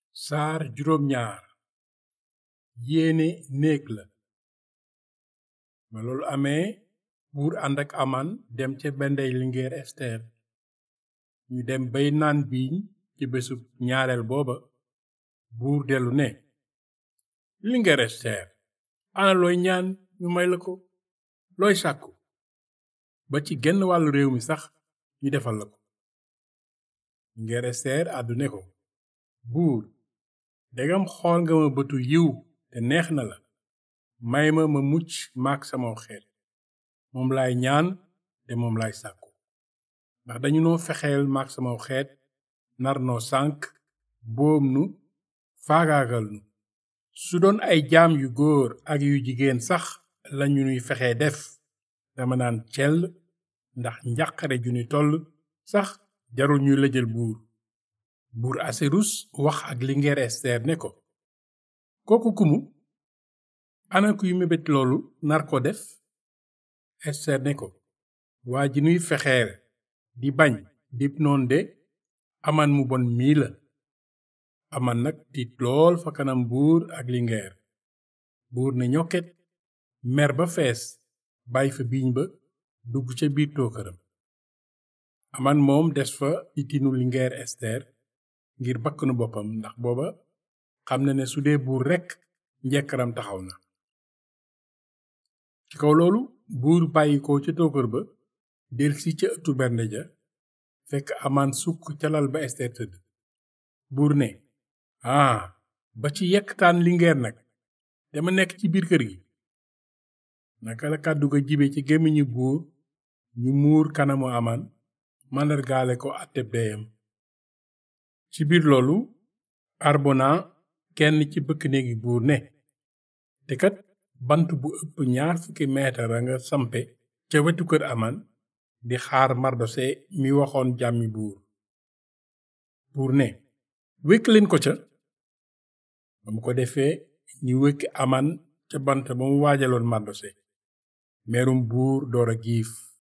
saar juróom ñaar yéene néeg la ba loolu amee buur ànd ak aman dem ca bendey lingeer ester ñu dem bay naan biiñ ci bésub ñaareel booba buur dellu ne lingeer ester ana looy ñaan ñu may la ko looy sàkku ba ci genn wàllu réew mi sax ñu defal la ko lingeer ester àddu ne ko buur degam xool nga ma bëtu yiw te neex na la may ma ma mucc maak sama xeet moom laay ñaan te moom laay sàkku ndax dañu noo fexeel maak sama xeet nar noo sànk boom nu faagaagal nu su doon ay jaam yu góor ak yu jigéen sax lañu nuy fexee def dama naan cell ndax njàqare ju ni toll sax jarul ñuy lëjal buur buur aserus wax ak lingeer ester ne ko kooku kumu ana kuy mébét loolu nar ko def ester ne ko waa ji nuy fexeer di bañ dib noon de aman mu bon mii la aman nag tiit lool fa kanam buur ak lingeer buur ne ñokket mer ba fees bàyyi fa biiñ ba dugg ca biir tookaram aman moom des fa ci tinu lingeer ester ngir bakkanu boppam ndax booba xam na ne su dee buur rekk njekkaram taxaw na ci kaw loolu buur bàyyi ko ca tookar ba delsi ca ëttu bernde ja fekk amaan sukk ca lal ba ester tëdd buur ne aa ba ci yekktaan lingeer nag dama nekk ci biir kër gi naka la kàddu ga jibe ci gémmiñu buur ñu muur kanamu amaan màndargaale ko àtteb deyam ci biir loolu arbona kenn ci bëkk néegi buur ne te kat bant bu ëpp ñaar fukki meetar a nga sampe ca wetu kër aman di xaar mardose mi waxoon jàmmi buur buur ne wékk leen ko ca ba mu ko defee ñu wékki aman ca bant ba mu waajaloon mardose merum buur door a giif